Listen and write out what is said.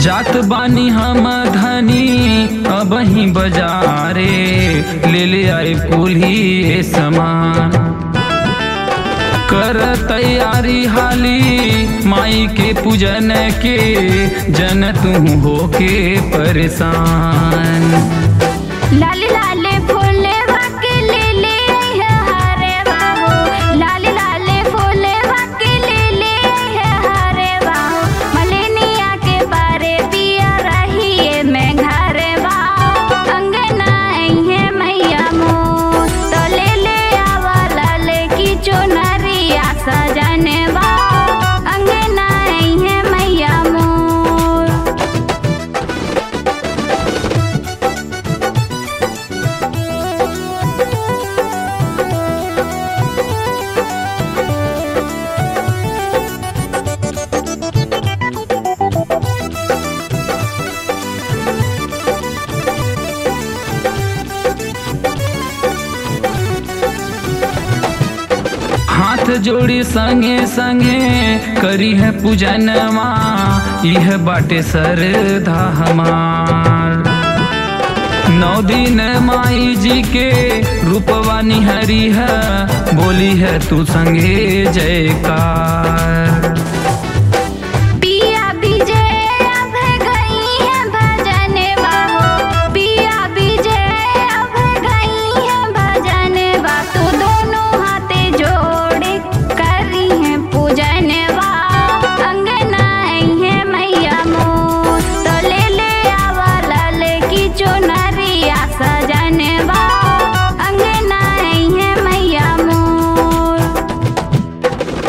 जात बानी हम धनी अब ही बजारे ले ले आए कुल्ही समान कर तैयारी हाली माई के पूजन के जन तू हो के परेशान लाले लाले फूले वाके ले ले है हरे बाहो लाले लाले फूले वाके ले ले है हरे बाहो मलेनिया के बारे पिया रही है मैं घरे बाहो अंगना है मैया मोर तो ले ले आवा लाले की चुनरिया सजने बाहो अंगना है मैया मोर हाथ जोड़ी संगे संगे करी है पूजनमा यह बाटे सरधा हमार नौ दिन माई जी के रूपवा निहरी है बोली है तू संगे जयकार